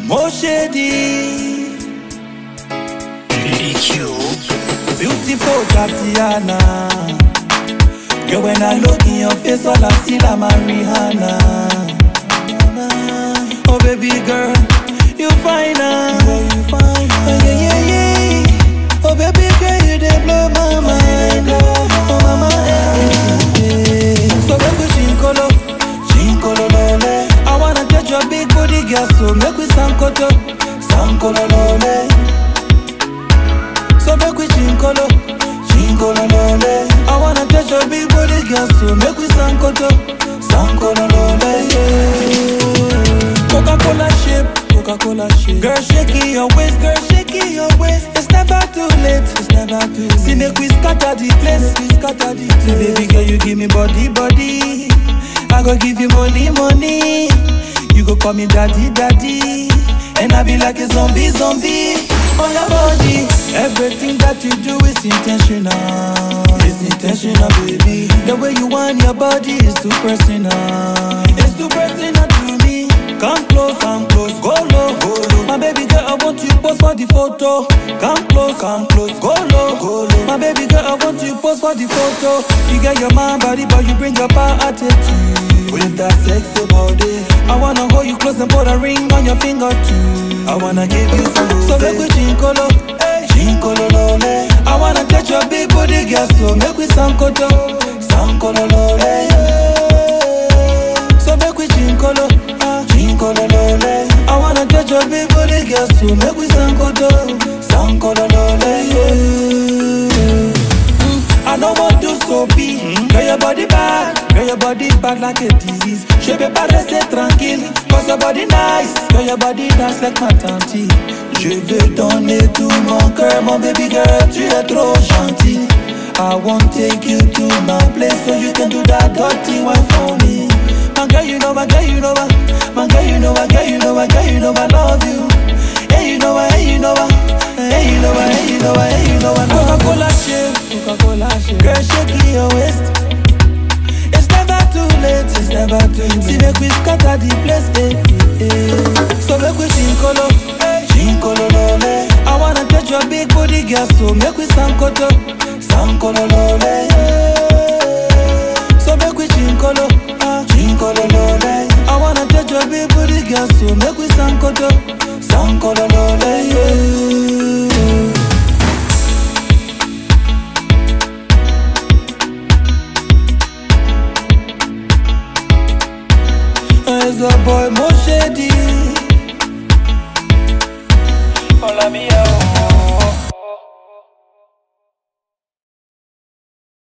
Moshedi, EQ. beautiful Tatiana. Girl, when I look in your face, all I see like my Rihanna. Oh baby girl, you fine ah. you fine Oh yeah yeah yeah. Oh baby girl, you dey blow my mind. Oh mama, eh, eh, eh. So make we shinkolo, shinkolo lole. I wanna touch your big booty, girl, so make we sankoto, sankolo lole. So make we chinkolo, chinkolo lole. I wanna touch your big booty, girl, so make we sankoto, sankolo lole. Yeah. Coca-Cola shape, Coca-Cola shape. Girl, shake it your waist, girl, shake it your waist. It's never too late, it's never too late. See, make we scatter the place, we scatter the place. See, baby girl, you give me body, body. I go give you money, money. You go call me daddy, daddy. And I be like a zombie, zombie on your body. Everything that you do is intentional. It's intentional, baby. The way you want your body is too personal. It's too personal to me. Come close, come close, go low, go low. My baby girl, I want you post for the photo. Come close, come close, go low, go low. My baby girl, I want you post for the photo. You get your mind body, but you bring your power attitude. With that sexy body, I wanna hold you close and put a ring on your finger too. I wanna give you some So make we chinkolo, chinkolo lole. I wanna touch your big booty, girl, so make we sankoto, sankolo lole. So make we chinkolo, chinkolo lole. I wanna touch your big booty, girl, so make we sankoto, sankolo lole. Yeah. I know what do so be. Girl, your body bad, girl, your body bad like a disease. Je peux pas rester tranquille, cause your body nice. Girl, your body dance like ma tante. Je veux donner tout mon cœur, mon baby girl, tu es trop gentil. I won't take you to my place so you can do that dirty one for me. My girl, you know, my girl, you know, my, my girl, you know, my girl, you know, my girl, you know, I love you. Hey, you know, I, hey, you know, I, hey, you know, I, hey, you know, I, hey, you know, I. Coca-Cola shape, Coca-Cola shape. Girl, shake your waist. It's never too late, it's never too late. See, make we scatter the place, eh, eh, eh. So make we chinkolo, chinkolo lole. I wanna touch your big booty, girl, so make we sankoto, sankolo lole. So make we chinkolo, chinkolo lole. I wanna touch your big booty, girl, so make we sankoto, sankolo lole. Yeah. It's a boy Moshedi. Hola, mía.